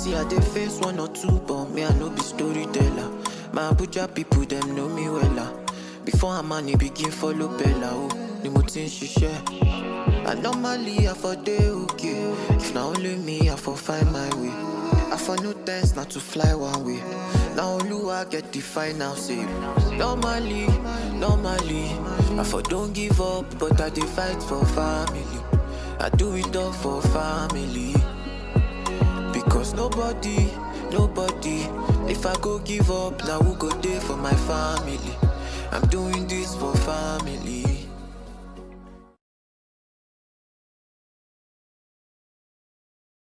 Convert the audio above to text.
See, I dey face one or two, but me, I no be storyteller. My Abuja people, them know me wella. Before I'm money begin follow Bella, oh, ni mo ti ń ṣiṣẹ́. And normally I for dey okay. If na only me, I for find my way. I for no thanks not to fly one way. Now Oluwa get the final say. Normally, normally, I for don't give up, but I dey fight for family. I do it all for family. Because nobody, nobody, if I go give up, now who go there for my family? I'm doing this for family.